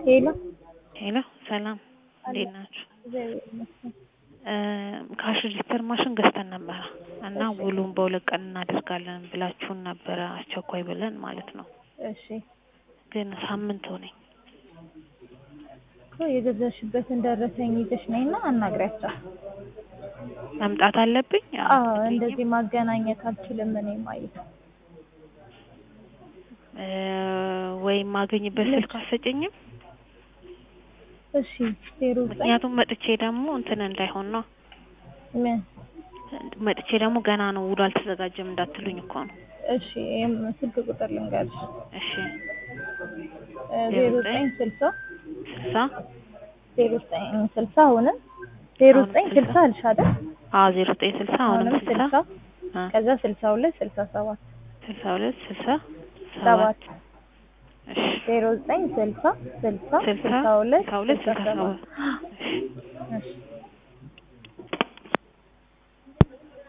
ሄሎ ሄሎ ሰላም እንዴት ናችሁ? እግዚአብሔር ይመስገን። ካሽ ሪጂስተር ማሽን ገዝተን ነበረ እና ውሉን በሁለት ቀን እናደርጋለን ብላችሁን ነበረ አስቸኳይ ብለን ማለት ነው። እሺ ግን ሳምንት ሆነኝ። እኮ የገዛሽበትን ደረሰኝ ይዘሽ ነይና አናግሪያቸው። መምጣት አለብኝ? አዎ እንደዚህ ማገናኘት አልችልም እኔ ማየት እ ወይም ማገኝበት ስልክ አትሰጪኝም? እሺ ዜሮ ዘጠኝ ምክንያቱም መጥቼ ደግሞ እንትን እንዳይሆን ነው። ምን መጥቼ ደግሞ ገና ነው ውሉ አልተዘጋጀም እንዳትሉኝ እኮ ነው። እሺ ይሄም ስልክ ቁጥር ልንገርሽ እሺ እ ዜሮ ዘጠኝ ስልሳ ስልሳ ዜሮ ዘጠኝ ስልሳ አሁንም ዜሮ ዘጠኝ ስልሳ አልሽ አይደል? አዎ ዜሮ ዘጠኝ ስልሳ አሁንም አሁንም ስልሳ ስልሳ አ ከዛ ስልሳ ሁለት ስልሳ ሰባት ስልሳ ሁለት ስልሳ ሰባት ሰባት እሺ ዜሮ ዘጠኝ ስልሳ ስልሳ ስልሳ ስልሳ ሁለት ስልሳ ሁለት ስልሳ ስልሳ ሰባት ሰባት እሺ እሺ